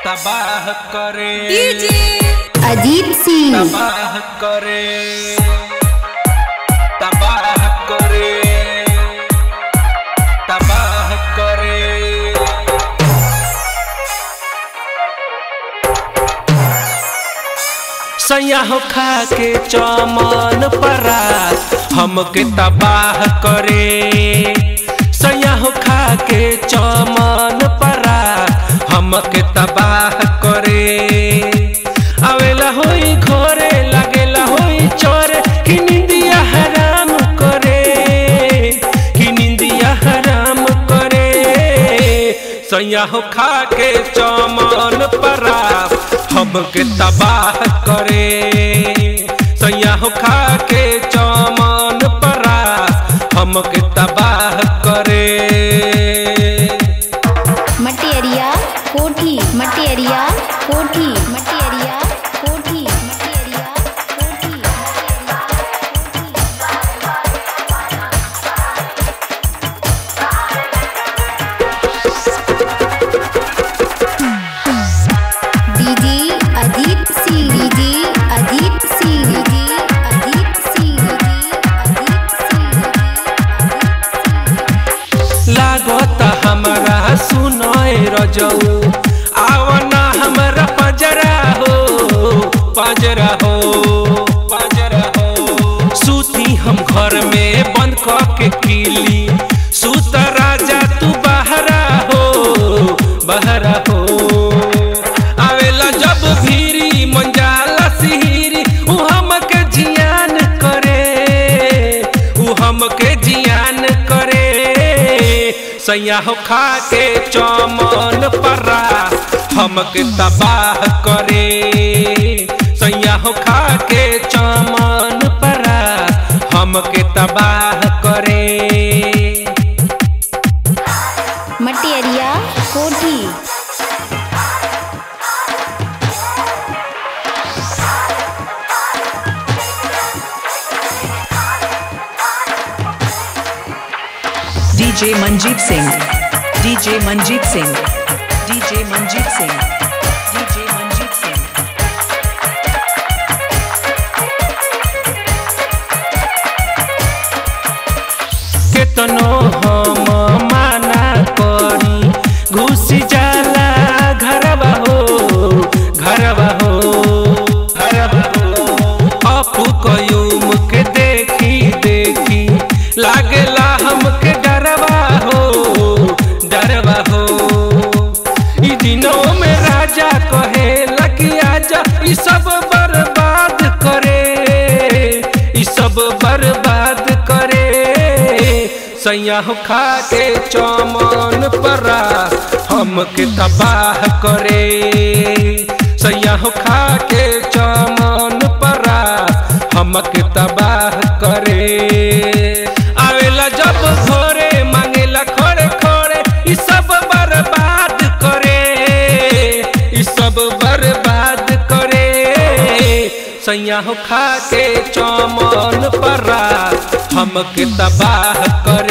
तबाह करे अजीत सिंह तबाह करे तबाह करे तबाह करे सैया हो खा के चमन परात हमके तबाह करे सैया हो खा के चमन परात हमके तबाह करे आवेला होई घरे लागेला होई चोरे कि निंदिया हराम करे कि निंदिया हराम करे सैया हो खा के चमन परास हमके तबाह करे सैया हो खा के चमन परास हमके तबाह करे मटेरिया कोठी मटेरिया कोठी मटेरिया कोठी मटेरिया कोठी DJ Ajit Singh DJ Ajit Singh DJ Ajit Singh DJ Ajit Singh लागत हमरा सुनय रजऊ आवना हमरा पजरा हो पजरा हो पजरा हो सूती हम घर में बंद क के किली सूत राजा तू बहरा हो बहरा हो आवेला जब भीरी मंजाला सिहिरी उ हमके जियान करे उ हमके जियान करे सैया हो खा के चमन परा हमके तबाह करे सैया हो खा के चमन परा हमके तबाह करे मटेरिया कोठी DJ Manjeet Singh. DJ Manjeet Singh. DJ Manjeet Singh. DJ Manjeet Singh. केतनो हम माना करी घुस जाला घरवा हो घरवा हो घरवा हो अपू कयूम के देखी देखी लागेला हमके डरवा हो डरवा हो ई दिनों में राजा कहे लगी आजा ई सब बर्बाद करे ई सब बर्बाद करे सैया हो खा के चमन परा हमके तबाह करे सैया हो खा के चमन परा हमके तबाह करे आवेला जब घोरे मांगेला खोरे खोरे ई सब बर्बाद करे ई सब बर्बाद करे सैया हो खा के चमन परा हमके तबाह करे